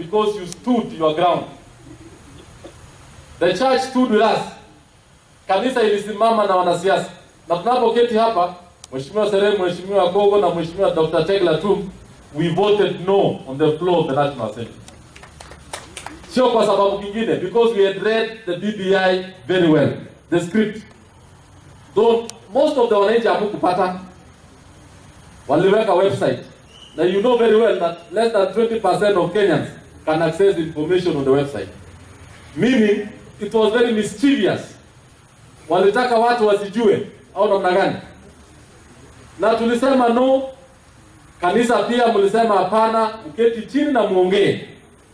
because you stood your ground. The church stood with us. Kanisa ilisimama na wanasiasa, na tunapoketi hapa, Mheshimiwa Serem, Mheshimiwa Gogo na Mheshimiwa Dr. Tegla tu, we voted no on the floor of the National Assembly. Sio kwa sababu kingine, because we had read the BBI very well, the script. Though most of the wananchi hamukupata, waliweka website. Now you know very well that less than 20% of Kenyans can access information on the website. Meaning, it was very mischievous. Walitaka watu wasijue au namna gani? Na tulisema no. Kanisa pia mlisema hapana, mketi chini na muongee.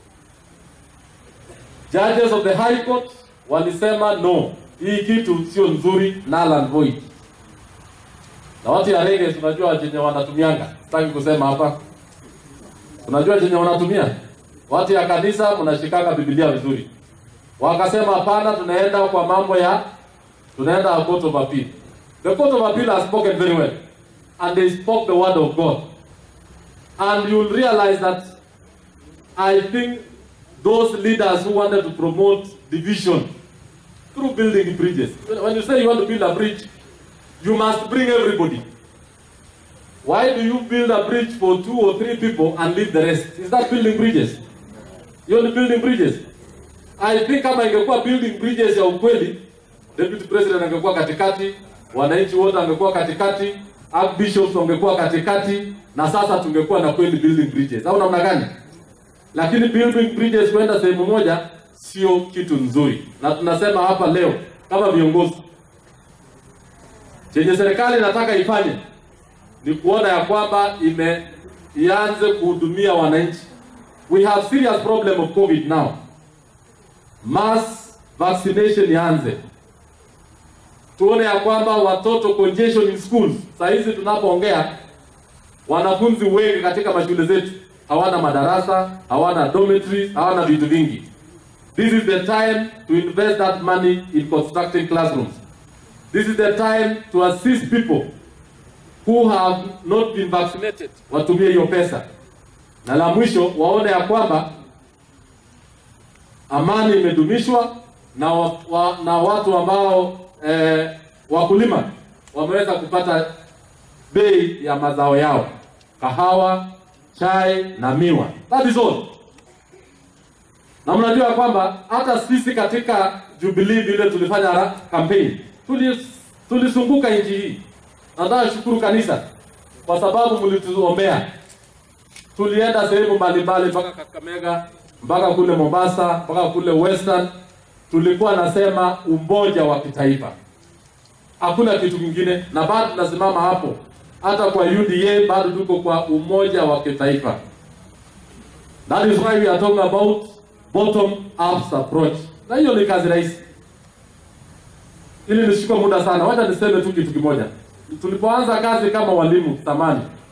Judges of the High Court walisema no, hii kitu sio nzuri, null and void. Na watu ya rege tunajua chenye wanatumianga, sitaki kusema hapa. Unajua chenye wanatumia watu ya kanisa, mnashikanga Biblia vizuri. Wakasema hapana, tunaenda kwa mambo ya tunaenda a court of appeal. The court of appeal has spoken very well and they spoke the word of God. And you'll realize that I think those leaders who wanted to promote division through building bridges. When you say you want to build a bridge, you must bring everybody. Why do you build a bridge for two or three people and leave the rest? Is that building bridges? You're only building bridges. I think kama ingekuwa building bridges ya ukweli, deputy president angekuwa katikati, wananchi wote wangekuwa katikati, archbishops wangekuwa katikati, na sasa tungekuwa na kweli building bridges. Au namna gani? Lakini building bridges kwenda sehemu moja sio kitu nzuri, na tunasema hapa leo kama viongozi, chenye serikali inataka ifanye ni kuona ya kwamba ime ianze kuhudumia wananchi. We have serious problem of COVID now. Mass vaccination ianze, tuone ya kwamba watoto congestion in schools. Saa hizi tunapoongea, wanafunzi wengi katika mashule zetu hawana madarasa, hawana dormitories, hawana vitu vingi. This is the time to invest that money in constructing classrooms. This is the time to assist people who have not been vaccinated, watumie hiyo pesa, na la mwisho waone ya kwamba amani imedumishwa na, wa, wa, na watu ambao eh, wakulima wameweza kupata bei ya mazao yao, kahawa, chai na miwa. That is all. Na mnajua kwamba hata sisi katika Jubilee vile tulifanya ra- campaign tulis- tulisunguka nchi hii. Nataka shukuru kanisa kwa sababu mlituombea. Tulienda sehemu mbalimbali mpaka Kakamega, mpaka kule Mombasa, mpaka kule Western. Tulikuwa nasema umoja wa kitaifa, hakuna kitu kingine, na bado tunasimama hapo. Hata kwa UDA bado tuko kwa umoja wa kitaifa. That is why we are talking about bottom up approach, na hiyo ni kazi rahisi. Ili nishukue muda sana, wacha niseme tu kitu kimoja. Tulipoanza kazi kama walimu zamani,